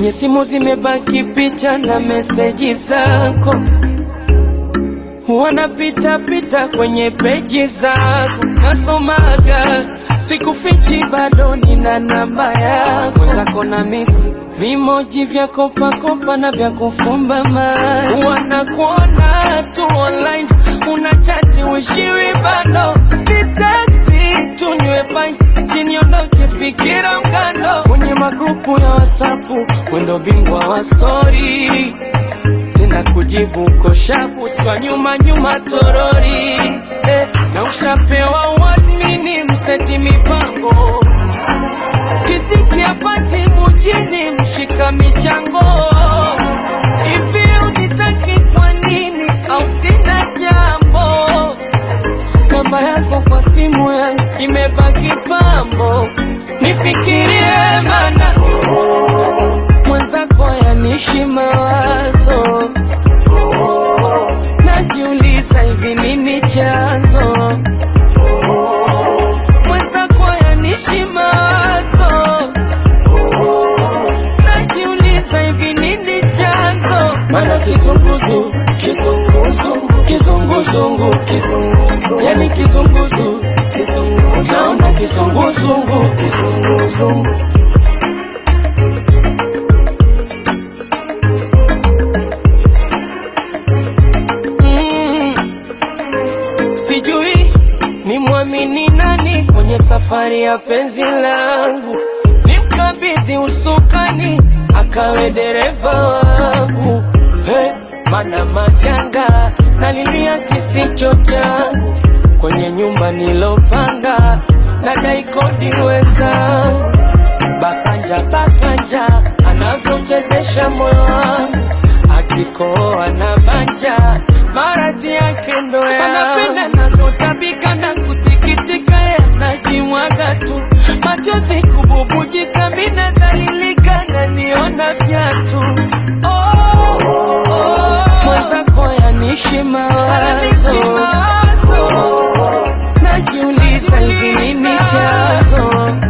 Kwenye simu zimebaki picha na meseji zako, wanapita pita kwenye peji zako, nasomaga sikufichi, bado nina namba yako, mwenzako na misi vimoji vya kopakopa na vya kufumba mai, wanakuona tu online, unachati wishiwi bado niteksti tunywe fine, siniondoke fikira mkando kwenye magrupu ya wasapu, wendo bingwa wa stori tena kujibu koshapu swa nyuma nyuma torori eh, na ushapewa wadmini mseti mipango kisikia pati mujini mshika michango hivi unitaki kwa nini au sina jambo namba yako kwa simu yangu imebaki pambo nifikirie mana mwenzako yanishi mawazo najiuliza hivi nini chanzo mwenzako yanishi mawazo najiuliza hivi nini chanzo mana kizunguzu kizunguzungu kizunguzungu kizunguzungu yani kizunguzu kizunguzungu naona kizunguzungu kizunguzungu mm. Sijui ni mwamini nani kwenye safari ya penzi langu, nimkabidhi usukani akawe dereva wangu. Hey, mana majanga nalilia kisicho changu kwenye nyumba nilopanga, nadai kodi wenzangu bakanja bakanja anavyochezesha moyo wangu akikoa na banja maradhi yake ndo yanapenda navyotabika na kusikitika yanajimwaga tu machozi kububujika mina dalilika naniona vyatu oh, oh, mwenzako yanishi mawazo oh, najiuliza hivi nini chanzo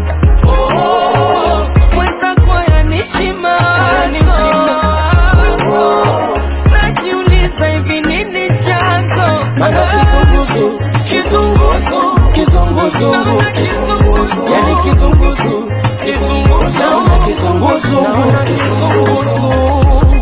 Oh, mwenzako yanishi mawazo najiuliza hivi nini chanzo mana kizunguzu kizunguzu kizunguzungu kizunguzu yani kizunguzu kizunguzu naona kizunguzungu kizunguzu